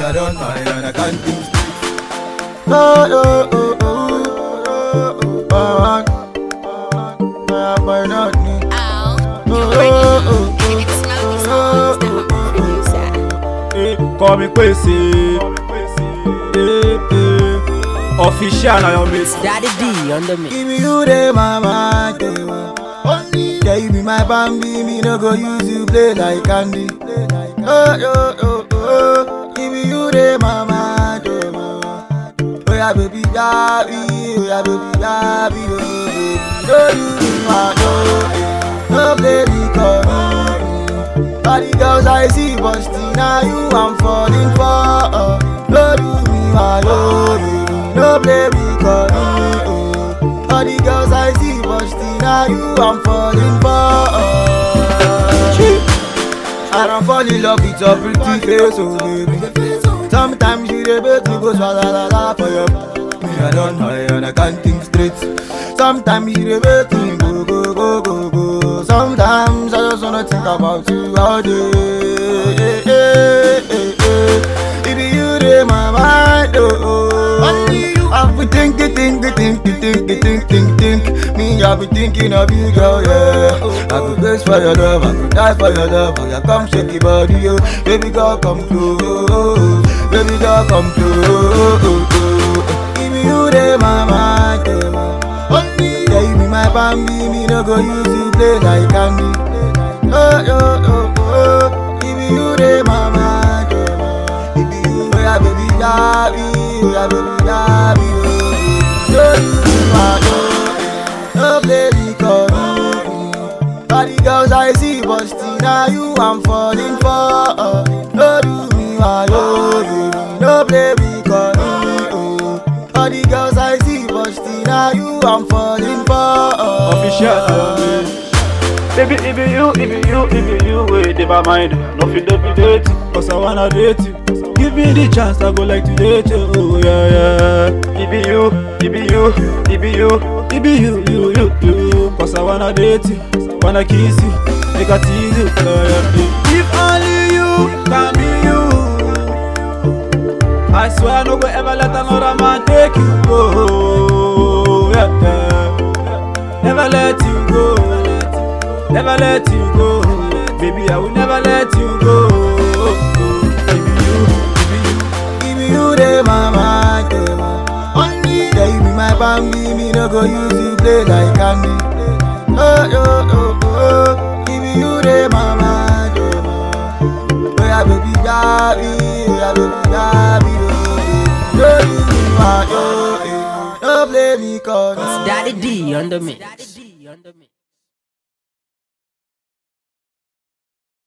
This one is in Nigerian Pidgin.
I don't mind and I can't think straight. Oh, oh, oh, oh, oh, oh, oh, oh, boy, not me. Oh, you Oh, already oh, know. oh, It's Smoky Songs, the producer. Eh, Call me Kwesi. Eh, eh. Official na your mate. Daddy D on the mix. Give me you the mama, only yeah, you be my bambi, me no go use you play like candy. Oh, oh, oh, oh, give me you the mama, oh yeah, baby, baby, oh yeah, baby, baby, oh baby, no you be my no, no play me call me. All the girls I see, but still now you I'm falling for. Uh, no do me my oh, baby, no play me call me. Oh. All the girls I see, but still now you I'm falling for. Uh, I don't fall in love with your pretty face, oh baby. Sometimes you dey make me go swalala for your me. I don't know and I can't think straight. Sometimes you dey make me go go go go go. Sometimes I just wanna think about you all day. Eh, eh, eh, eh. It be you dey my mind, oh. oh. Only you. I be thinking, thinking, thinking, thinking, thinking, think. Me, I be thinking of you, girl, yeah. I could grace for your love, I could die for your love. Oh, yeah, come shake your body, yo. Baby girl, come close. Baby girl, come close. Give me you, dey my mind, dey my only yeah, you be my bambi, me no go use you play like candy. Oh, oh, oh, oh, give me you the mama, oh, give me you, oh yeah, baby, baby, oh yeah, baby, baby, oh, no you be my oh, no play me call me. All the girls I see, but still now you I'm falling for. Uh, no do me my oh, baby, no play me call me. Oh, all the girls I see, but still now you I'm falling for. Uh, Official na your mate. Baby, it be you, it be you, it be you, wait in my mind. Nothing to be date, cause I wanna date you. Give me the chance, I go like to date you, oh yeah, yeah. It be you, it be you, it be you, it be you, you, you, you. Cause I wanna date you, wanna kiss you, make a tease you, yeah, yeah. If only you can be you. I swear I no go ever let another man take you go, yeah, yeah. Never let you go. Never let you go. Baby, I will never let you go. Give me you, give me you. Give me you the mama, the mama. Only yeah, you be my bambi, me no go use you play like candy. Oh, oh, oh, oh, give me you the mama, the mama. Oh yeah, baby, baby, oh yeah, baby, baby, oh, no you be my oh, eh. no play me call me. Daddy D on the mix.